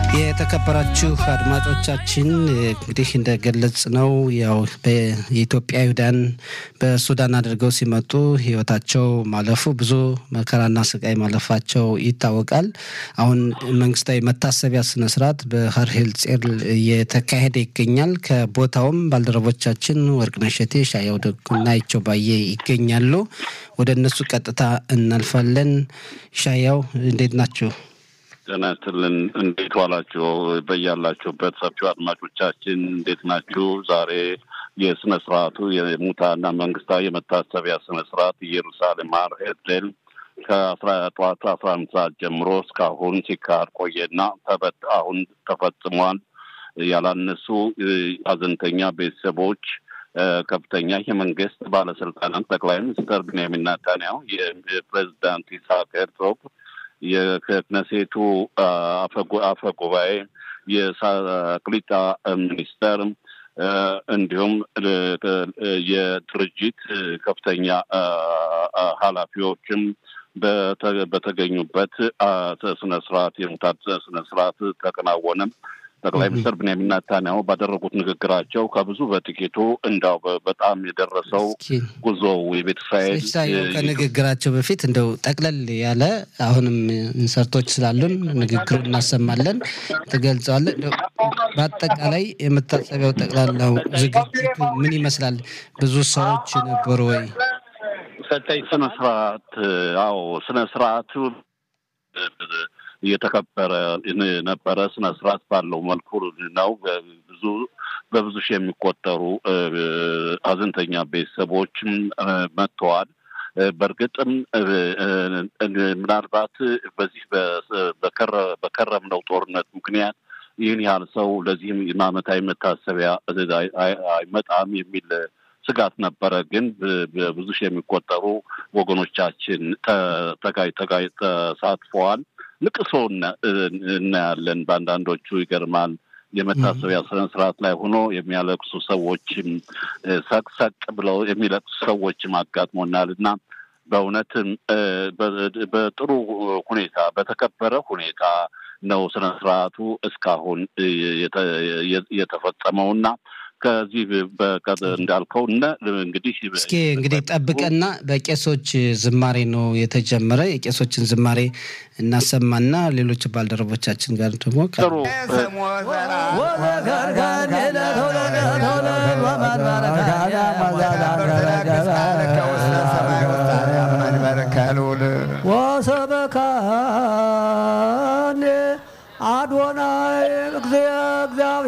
የተከበራችሁ አድማጮቻችን እንግዲህ እንደገለጽ ነው ያው የኢትዮጵያ ይሁዳን በሱዳን አድርገው ሲመጡ ሕይወታቸው ማለፉ ብዙ መከራና ስቃይ ማለፋቸው ይታወቃል። አሁን መንግስታዊ መታሰቢያ ስነስርዓት በሀርሄል ጼር እየተካሄደ ይገኛል። ከቦታውም ባልደረቦቻችን ወርቅነሽ እሸቴ፣ ሻየው ደጉና ይቸው ባየ ይገኛሉ። ወደ እነሱ ቀጥታ እናልፋለን። ሻያው እንዴት ናችሁ? ጤና ይስጥልን። እንዴት ዋላችሁ? በያላችሁበት ሰፊው አድማጮቻችን እንዴት ናችሁ? ዛሬ የስነ ስርዓቱ የሙታና መንግስታዊ የመታሰቢያ ስነ ስርዓት ኢየሩሳሌም ሃር ሄርዜል ከአስራ ጠዋት አስራ አንድ ሰዓት ጀምሮ እስካሁን ሲካሄድ ቆየና ተበት አሁን ተፈጽሟል። ያላነሱ ሀዘንተኛ ቤተሰቦች ከፍተኛ የመንግስት ባለስልጣናት ጠቅላይ ሚኒስትር ብንያሚን ኔታንያሁ፣ የፕሬዚዳንት ይስሐቅ ሄርዞግ የክነሴቱ አፈ ጉባኤ፣ የቅሊጣ ሚኒስተር እንዲሁም የድርጅት ከፍተኛ ኃላፊዎችም በተገኙበት ስነ ስርዓት የሙታት ስነ ስርዓት ተከናወነ። ጠቅላይ ሚኒስትር ብንያሚን ኔታንያሁ ባደረጉት ንግግራቸው ከብዙ በጥቂቱ እንዳው በጣም የደረሰው ጉዞው የቤተ እስራኤል ከንግግራቸው በፊት እንደው ጠቅለል ያለ አሁንም ኢንሰርቶች ስላሉን ንግግሩን እናሰማለን፣ ትገልጸዋለን። በአጠቃላይ የመታሰቢያው ጠቅላላው ዝግጅት ምን ይመስላል? ብዙ ሰዎች ነበሩ ወይ? ሰጠኝ ስነ ስርዓት አዎ ስነ ስርዓቱ እየተከበረ ነበረ። ስነ ስርዓት ባለው መልኩ ነው። ብዙ በብዙ ሺህ የሚቆጠሩ ሀዘንተኛ ቤተሰቦችም መጥተዋል። በእርግጥም ምናልባት በዚህ በከረምነው ጦርነት ምክንያት ይህን ያህል ሰው ለዚህም ዓመታዊ መታሰቢያ አይመጣም የሚል ስጋት ነበረ። ግን በብዙ ሺህ የሚቆጠሩ ወገኖቻችን ተጋይ ተጋይ ተሳትፈዋል። ልቅሶ እናያለን። በአንዳንዶቹ ይገርማል። የመታሰቢያ ስነ ስርዓት ላይ ሆኖ የሚያለቅሱ ሰዎችም ሰቅሰቅ ብለው የሚለቅሱ ሰዎችም አጋጥሞናል እና በእውነትም በጥሩ ሁኔታ በተከበረ ሁኔታ ነው ስነ ስርዓቱ እስካሁን የተፈጸመውና ከዚህ እንዳልከው እነ እንግዲህ እስኪ እንግዲህ ጠብቀና በቄሶች ዝማሬ ነው የተጀመረ። የቄሶችን ዝማሬ እናሰማና ሌሎች ባልደረቦቻችን ጋር ደግሞ ጥሩ ወሰበካኔ አዶናይ እግዚአብሔር